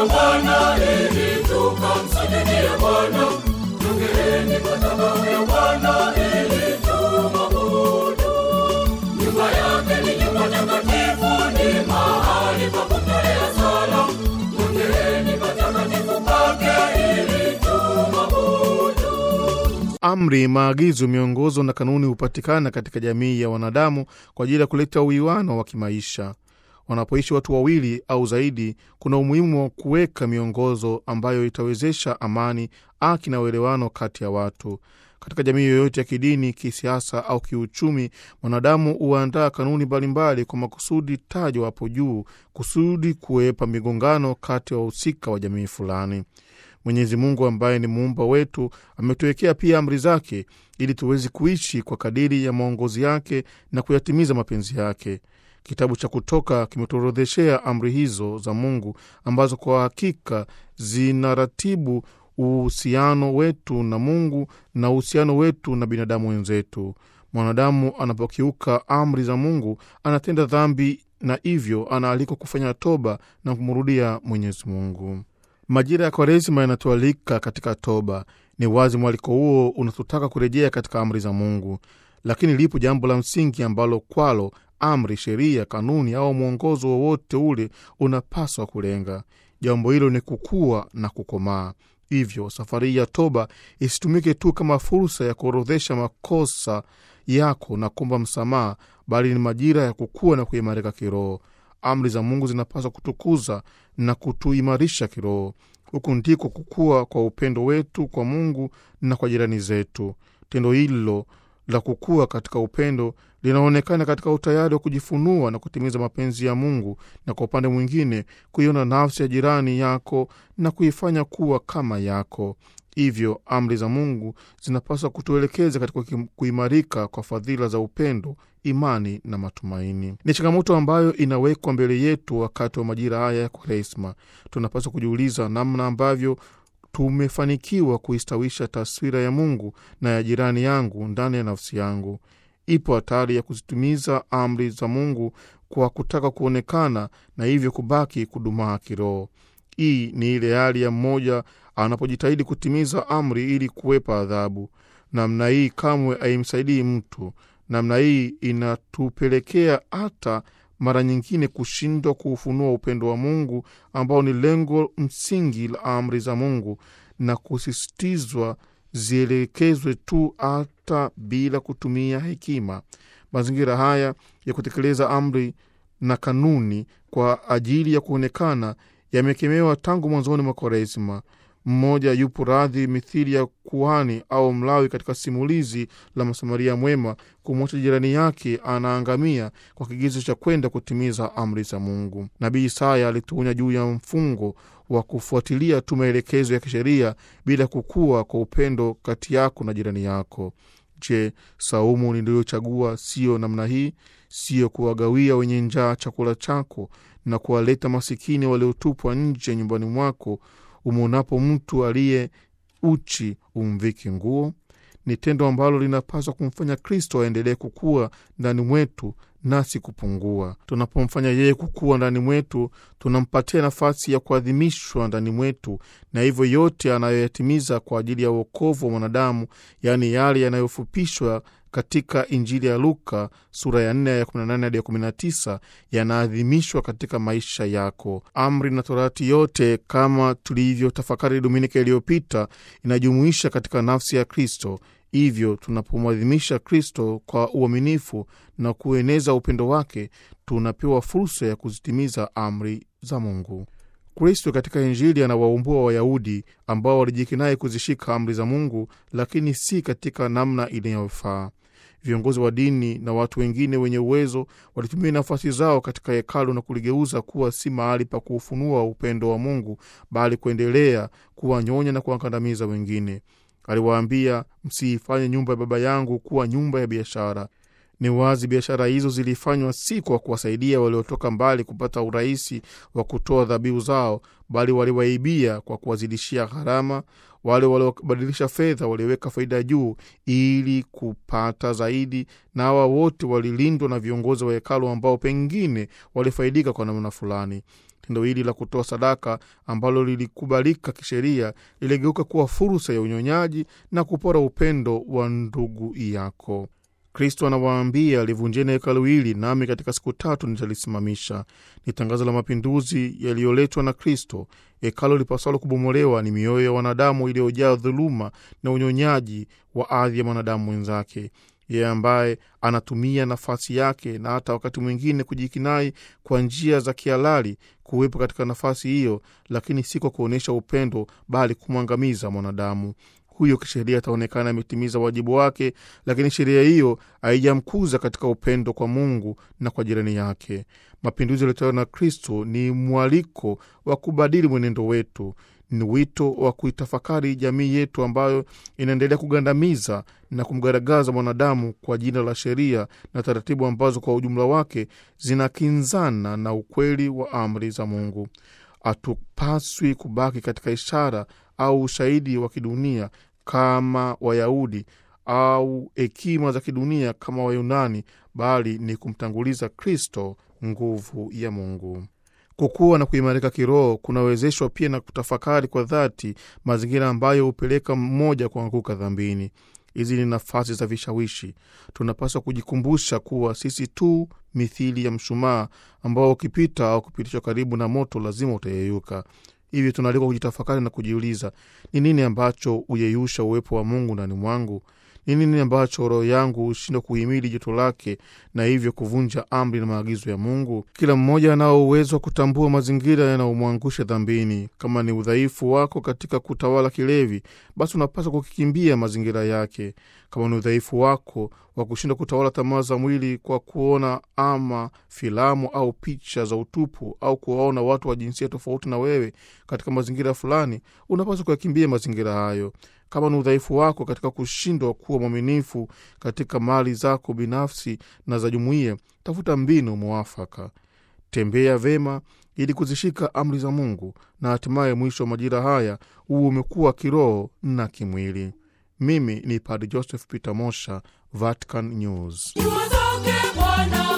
kwa Bwana ili tukamsujudie Bwana. Jongeeni madhabahu ya Bwana ili tumwabudu. Nyumba yake ni nyumba takatifu, ni mahali pa kutolea sala. Jongeeni patakatifu pake ili tumwabudu. Amri, maagizo, miongozo na kanuni hupatikana katika jamii ya wanadamu kwa ajili ya kuleta uwiano wa kimaisha. Wanapoishi watu wawili au zaidi, kuna umuhimu wa kuweka miongozo ambayo itawezesha amani, haki na uelewano kati ya watu. Katika jamii yoyote ya kidini, kisiasa au kiuchumi, mwanadamu huandaa kanuni mbalimbali kwa makusudi tajwa hapo juu, kusudi kuwepa migongano kati ya wahusika wa jamii fulani. Mwenyezi Mungu ambaye ni muumba wetu ametuwekea pia amri zake ili tuweze kuishi kwa kadiri ya maongozi yake na kuyatimiza mapenzi yake. Kitabu cha Kutoka kimetuorodheshea amri hizo za Mungu ambazo kwa hakika zinaratibu uhusiano wetu na Mungu na uhusiano wetu na binadamu wenzetu. Mwanadamu anapokiuka amri za Mungu anatenda dhambi na hivyo anaalikwa kufanya toba na kumrudia Mwenyezi Mungu. Majira ya Kwaresima yanatualika katika toba. Ni wazi mwaliko huo unatutaka kurejea katika amri za Mungu, lakini lipo jambo la msingi ambalo kwalo amri, sheria, kanuni au mwongozo wowote ule unapaswa kulenga. Jambo hilo ni kukua na kukomaa. Hivyo safari ya toba isitumike tu kama fursa ya kuorodhesha makosa yako na kuomba msamaha, bali ni majira ya kukua na kuimarika kiroho. Amri za Mungu zinapaswa kutukuza na kutuimarisha kiroho. Huku ndiko kukua kwa upendo wetu kwa Mungu na kwa jirani zetu. Tendo hilo la kukua katika upendo linaonekana katika utayari wa kujifunua na kutimiza mapenzi ya Mungu, na kwa upande mwingine kuiona nafsi ya jirani yako na kuifanya kuwa kama yako. Hivyo amri za Mungu zinapaswa kutuelekeza katika kuimarika kwa fadhila za upendo, imani na matumaini. Ni changamoto ambayo inawekwa mbele yetu wakati wa majira haya ya Kwaresma. Tunapaswa kujiuliza namna ambavyo tumefanikiwa kuistawisha taswira ya Mungu na ya jirani yangu ndani ya nafsi yangu. Ipo hatari ya kuzitimiza amri za Mungu kwa kutaka kuonekana na hivyo kubaki kudumaa kiroho. Hii ni ile hali ya mmoja anapojitahidi kutimiza amri ili kuwepa adhabu. Namna hii kamwe haimsaidii mtu. Namna hii inatupelekea hata mara nyingine kushindwa kuufunua upendo wa Mungu ambao ni lengo msingi la amri za Mungu, na kusisitizwa zielekezwe tu hata bila kutumia hekima. Mazingira haya ya kutekeleza amri na kanuni kwa ajili ya kuonekana yamekemewa tangu mwanzoni mwa Kwaresima. Mmoja yupo radhi mithili ya kuhani au Mlawi katika simulizi la Msamaria mwema kumwacha jirani yake anaangamia kwa kigezo cha kwenda kutimiza amri za Mungu. Nabii Isaya alituonya juu ya mfungo wa kufuatilia tu maelekezo ya kisheria bila kukua kwa upendo kati yako na jirani yako. Je, saumu niliyochagua siyo namna hii? Siyo kuwagawia wenye njaa chakula chako na kuwaleta masikini waliotupwa nje nyumbani mwako? Umwonapo mtu aliye uchi umviki nguo? Ni tendo ambalo linapaswa kumfanya Kristo aendelee kukua ndani mwetu nasi kupungua. Tunapomfanya yeye kukua ndani mwetu, tunampatia nafasi ya kuadhimishwa ndani mwetu, na hivyo yote anayoyatimiza kwa ajili ya uokovu wa mwanadamu, yaani yale yanayofupishwa katika Injili ya Luka sura ya 4 ya 18 hadi ya 19 yanaadhimishwa katika maisha yako. Amri na Torati yote kama tulivyotafakari Dominika iliyopita inajumuisha katika nafsi ya Kristo. Hivyo tunapomwadhimisha Kristo kwa uaminifu na kueneza upendo wake, tunapewa fursa ya kuzitimiza amri za Mungu. Kristo katika Injili anawaumbua Wayahudi ambao walijikinai kuzishika amri za Mungu, lakini si katika namna inayofaa. Viongozi wa dini na watu wengine wenye uwezo walitumia nafasi zao katika hekalu na kuligeuza kuwa si mahali pa kuufunua upendo wa Mungu, bali kuendelea kuwanyonya na kuwakandamiza wengine. Aliwaambia, msiifanye nyumba ya Baba yangu kuwa nyumba ya biashara. Ni wazi biashara hizo zilifanywa si kwa kuwasaidia waliotoka mbali kupata urahisi wa kutoa dhabihu zao, bali waliwaibia kwa kuwazidishia gharama. Wale waliobadilisha fedha waliweka faida juu ili kupata zaidi, na hawa wote walilindwa na viongozi wa hekalu ambao pengine walifaidika kwa namna fulani. Tendo hili la kutoa sadaka ambalo lilikubalika kisheria liligeuka kuwa fursa ya unyonyaji na kupora upendo wa ndugu yako. Kristo anawaambia, livunjeni hekalu hili, nami katika siku tatu nitalisimamisha. Ni tangazo la mapinduzi yaliyoletwa na Kristo. Hekalu lipasalo kubomolewa ni mioyo ya wanadamu iliyojaa dhuluma na unyonyaji wa ardhi ya mwanadamu mwenzake yeye ambaye anatumia nafasi yake na hata wakati mwingine kujikinai kwa njia za kihalali kuwepo katika nafasi hiyo, lakini si kwa kuonyesha upendo, bali kumwangamiza mwanadamu huyo. Kisheria ataonekana ametimiza wajibu wake, lakini sheria hiyo haijamkuza katika upendo kwa Mungu na kwa jirani yake. Mapinduzi yaliyotolewa na Kristo ni mwaliko wa kubadili mwenendo wetu ni wito wa kuitafakari jamii yetu ambayo inaendelea kugandamiza na kumgaragaza mwanadamu kwa jina la sheria na taratibu ambazo kwa ujumla wake zinakinzana na ukweli wa amri za Mungu. Hatupaswi kubaki katika ishara au ushahidi wa kidunia kama Wayahudi au hekima za kidunia kama Wayunani, bali ni kumtanguliza Kristo, nguvu ya Mungu. Kukua na kuimarika kiroho kunawezeshwa pia na kutafakari kwa dhati mazingira ambayo hupeleka mmoja kuanguka dhambini. Hizi ni nafasi za vishawishi. Tunapaswa kujikumbusha kuwa sisi tu mithili ya mshumaa ambao ukipita au kupitishwa karibu na moto lazima utayeyuka. Hivyo tunaalikwa kujitafakari na kujiuliza, ni nini ambacho huyeyusha uwepo wa Mungu ndani mwangu? Ni nini ambacho roho yangu hushindwa kuhimili joto lake na hivyo kuvunja amri na maagizo ya Mungu? Kila mmoja anao uwezo wa kutambua mazingira yanayomwangusha dhambini. Kama ni udhaifu wako katika kutawala kilevi, basi unapaswa kukikimbia mazingira yake. Kama ni udhaifu wako wa kushindwa kutawala tamaa za mwili kwa kuona ama filamu au picha za utupu au kuwaona watu wa jinsia tofauti na wewe katika mazingira fulani, unapaswa kuyakimbia mazingira hayo. Kama ni udhaifu wako katika kushindwa kuwa mwaminifu katika mali zako binafsi na za jumuiya, tafuta mbinu mwafaka. Tembea vema ili kuzishika amri za Mungu, na hatimaye mwisho wa majira haya huu umekuwa kiroho na kimwili. Mimi ni Padre Joseph Peter Mosha, Vatican News. Jua zake Bwana